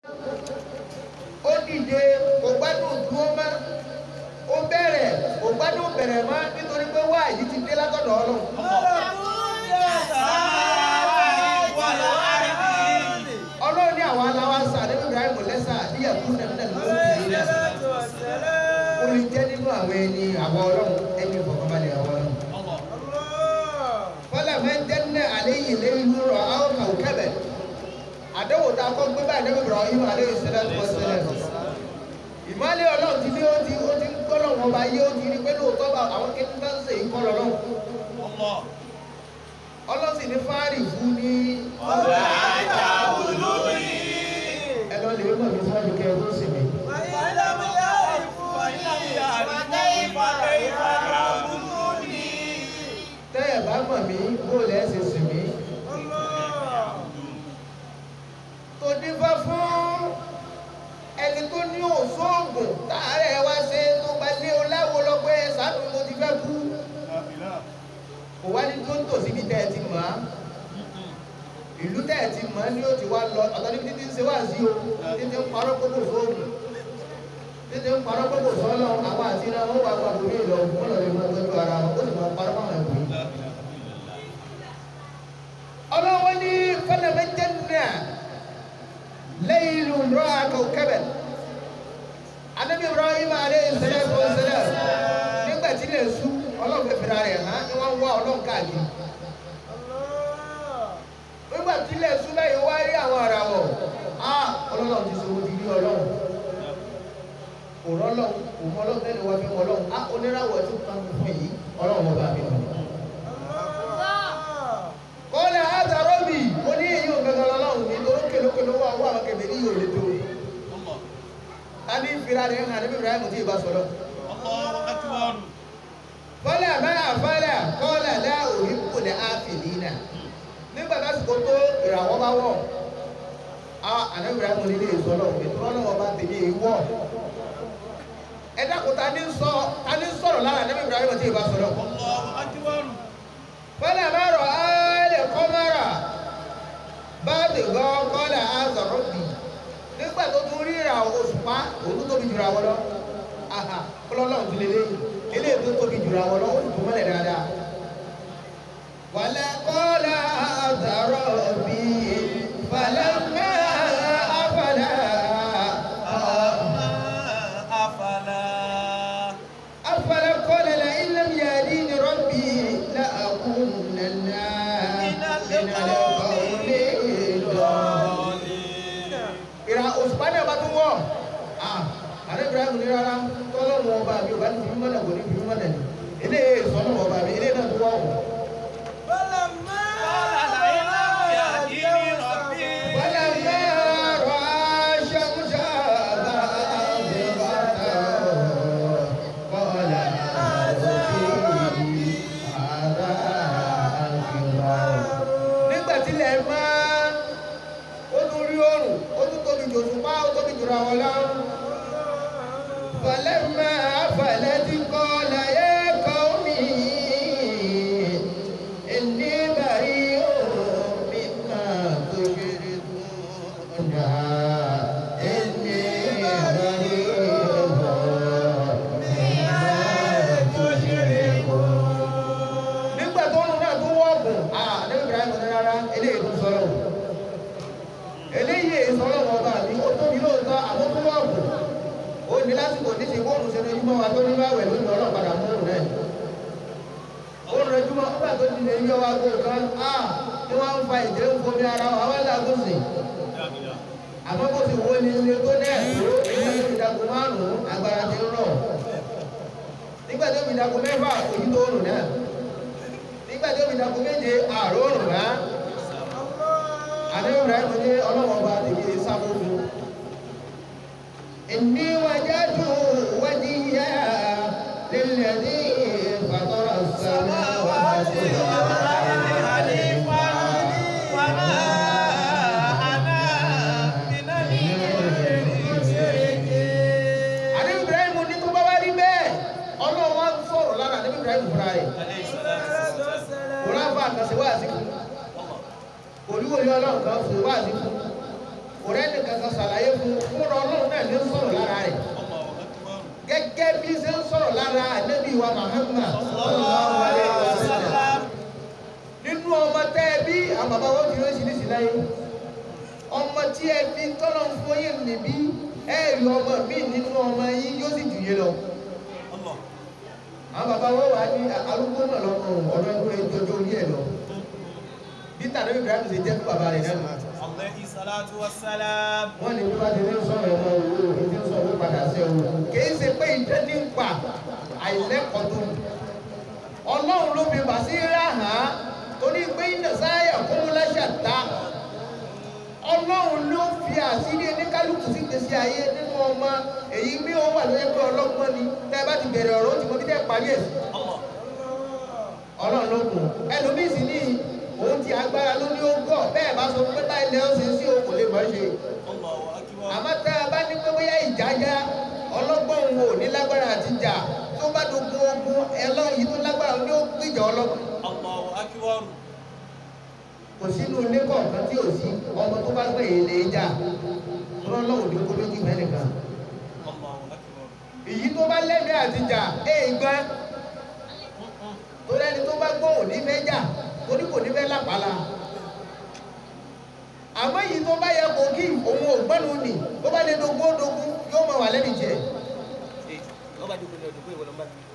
ó dìde kò gbádùn dúró mọ́ ó bẹ̀rẹ̀ kò gbádùn bẹ̀rẹ̀ mọ́ nítorí pé wá yìí ti dé látọ̀dọ̀ ọlọ́run. ọlọ́run ní àwọn aláwa sà nínú ibrahim lẹ́sà níyàkú nàmínà ló ń kiri lẹ́sà. ó lè jẹ́ nínú àwọn ẹni àwọn ọlọ́run ẹni ìfọ̀kànbalẹ̀ àwọn ọlọ́run. fọlá máa ń jẹ́ ní alẹ́ yìí lẹ́yìn rọ̀ àwọn kàwé kẹ́bẹ̀. àdéhùn tá a kọ́ gbé báyìí nínú ibrahim alẹ́ yìí sẹ́lẹ̀ tó sẹ́lẹ̀ ìmọ̀lẹ́ ọlọ́run ti ní ó ti ó ti ń gbọ́dọ̀ wọn bá yé ó ti rí pé lóòótọ́ bá àwọn kékeré bá ń sè é kọ́ lọ́rùn ọlọ́sìn ní fáàrì fún ní ẹ lọ lè mọ̀ ní fáàrì kẹ́ ẹ tó sì mí. tẹ́ ẹ bá mọ̀ mí bó lẹ́ ṣe sì mí. tó dífá fún ẹni tó ní òṣoògùn táàrẹ̀ wá ṣe tó gba lé o láwo lọ pé sàánú mo ti fẹ́ kú kò wá ní tó ń tò síbi tẹ́ ẹ ti mọ̀ á ìlú tẹ́ ẹ ti mọ̀ á ní ó ti wá lọ ọ̀tọ̀ níbi títí ń ṣe wá sí o títí ń parọ́ gbogbo sóògùn títí ń parọ́ gbogbo sọ́lọ́ àwọn àti iná wọn wà gba àbúrò ìlọ wọn lọ lè máa tọ́jú ara wọn ó sì máa parọ́ fáwọn ẹ̀kọ́ yìí. ọlọ́wọ́ ní fọlẹ́mẹ́ jẹ́nà lẹ́yìn ìlú rọ́ àkọ́ kẹ́bẹ̀ anabi ibrahim aleyhi salatu wa salam nígbà tí lè sú ọlọ́run fẹ́ fira rẹ̀ hàn ni wọ́n ń wá ọlọ́run káàkiri nígbà tí lè sú báyìí wá rí àwọn ara wọ̀ á ọlọ́run ti sọ wọ́n ti rí ọlọ́run kò rọ́lọ́run kò mọ ọlọ́run tẹ́lẹ̀ wá fi mọ ọlọ́run á oníràwọ̀ tó kàn fún yìí ọlọ́run ọba mi mọ̀ kọ́lá àtàrọ́bì ó ní èyí ò gbẹ̀gbẹ̀ ọlọ́run ní torí kélókèló wà wà àwọn kẹfẹ́ ní yóò lè tó tani fira rẹ̀ hàn níbi ibrahim tí ì bá sọ̀rọ̀ kọ́lá máa fọ́lá kọ́lá lá òhìn kò lè áfìlì náà nígbà lásìkò tó ìràwọ̀ bá wọ̀ á ànábì ibrahim nílé ìsọ̀lọ̀ ètò ọlọ́wọ́ bá tèmi ìwọ̀ ẹ dákun ta ni sọ ta ni sọ̀rọ̀ lára ànábì ibrahim tí ì bá sọ̀rọ̀ fọ́lá máa rọ̀ áálẹ̀ kọ́mọ́rà bá ti gbọ́ kọ́lá á sọ̀rọ̀ bì nígbà tó tún rí ìrà òṣùpá òun tó tóbi jùlọ àwọn lọ aha kọlọ́lọ́run ti lélẹ́ eléyìí tó tóbi jùlọ àwọn lọ ó sì tún mọ́lẹ̀ dáadáa. wàlẹ̀ kọ́lá àtàrọ̀ bí falẹ́mẹ́ àfàlà àfàlà kọ́lá la ilẹ̀ mi yàrá ní rọ́bì la àkún nàná nínú ọ̀lẹ́ ìdọ̀ ìra òṣùpá náà bá tún wọ̀ ààrẹ ibrahim ní rárá tọ́lọ́mù ọba mi ò bá ní fi mímọ́ náà kò ní fi mímọ́ náà ní eléyìí sọ́nà ọba mi eléyìí náà tún wọ̀ wọ̀. wọ́lá mẹ́rọ aṣọ́mùsà bá àbúrò kọ́lá àbòkè àrà àkìrà. nígbà tí ilẹ̀ máa ó tún rí oòrùn ó tún tóbi jù òṣùpá ó tóbi jù ra wọn lọ. فلما أفلت قال يا قوم إني بريء مما تشركون إني بريء مما تشركون nígbà tó ń náà tó wọ́ọ̀gùn ah ní Ibrahim ní rárá eléyìí tó sọ̀rọ̀ eléyìí sọ̀rọ̀ wọn bá mi ó tóbi lóòótọ́ àmọ́ tó wọ́ọ̀gùn ó ní lásìkò ní ti bóòlù ṣe lójúmọ́ wa tó ní báwẹ̀ lónìí ọlọ́run padà mú òun náà ó ń rẹjúmọ́ nígbà tó ti lè yọ wa kó kan á tí wọ́n ń fa ìjẹ́ ń fomi ara wa wá lágùn sí àmọ́ bó ti wo ni ilé tó náà tó ilé tó fi dàgbò márùn-ún agbára ti ń rọ̀ nígbà tó fi dàgbò mẹ́fà òyìn tó rùn náà nígbà tó fi dàgbò méje àrò rùn rá àdéhùn rẹ̀ ní ọlọ́wọ́ bá tèmi sáfófó. إني وجدت وجهي للذي فطر السماوات والأرض Ànábì Ibrahim ní tó bá wá rí bẹ́ẹ̀ Ọlọ́run wá ń sọ̀rọ̀ lára Ànábì Ibrahim fúnra rẹ̀ kò ráfà àkànṣe wá sí fún kò ní wòlé Ọlọ́run kan ṣe wá sí fún kò rẹ́ni kankan ṣàlàyé fún ànábì wa Muhammad sallallahu alaihi wasallam nínú ọmọ tẹ́ ẹ bí àwọn bàbá wọn fi oríṣiríṣi láyé ọmọ tí ẹ fi tọ́lọ̀ ń fún yín níbí ẹ rí ọmọ mi nínú ọmọ yín yóò sì jù yín lọ Allah àwọn bàbá wọn wà ní arúgbó náà lọ́mọ ọ̀dọ́ ẹgbẹ́ ìjọjọ́ orí ẹ̀ lọ bí tàbí Ibrahim ṣe jẹ́ fún bàbá rẹ̀ náà alayhi salatu wassalam wọ́n ní bí wọ́n ti ní sọ̀rọ̀ ọmọ òwúrò ní ti ń sọ owó padà sí ọ̀hún kìí ṣe pé ìjẹ́ ní ń pa àìlẹ́kọ̀ọ́ tó ní ọlọ́run ló fi bàṣírà hàn án torí pé iná sáyà kún lẹ́sẹ̀ ta ọlọ́run ló fi àṣírí oníkálukú sí gbèsè ayé nínú ọmọ èyí bí ó wà lóye pé ọlọ́gbọ́n ni tẹ́ ẹ bá ti bẹ̀rẹ̀ ọ̀rọ̀ ó ti mọ bí tẹ́ parí ẹ̀ sí Allah ọlọ́run ló kù ẹlòmíì sì ní òun ti agbára ló ní ó gọ̀ bẹ́ẹ̀ bá sọ pé báyìí lẹ́yìn ṣe sí òun kò lè mọ̀ ṣe Allahu akbar àmọ́ tá a bá ní pé bóyá ìjájá ọlọ́gbọ́n òun ò ní lágbára àti jà tó bá dogun ogun ẹlọ́run yìí tó lágbára ní ó gbìjà ọlọ́gbọ́n Allahu akbar kò sínú ilé kọ̀ọ̀kan tí ò sí ọmọ tó bá gbé èlé jà ọlọ́run ní kó méjì mẹ́nìkan Allahu akbar èyí tó bá lẹ́mìí àti jà éègbọ́n tó lẹ́ni tó bá gbọ́ òní fẹ́ jà torí kò ní fẹ́ lápàlà àmọ́ èyí tó bá yẹ kó kí òun ò gbọ́nu nì tó bá lè dogun ó dogun yóò máa wà lẹ́nu jẹ eh ọba dìbò ní ọdún pé ìwọlọmọba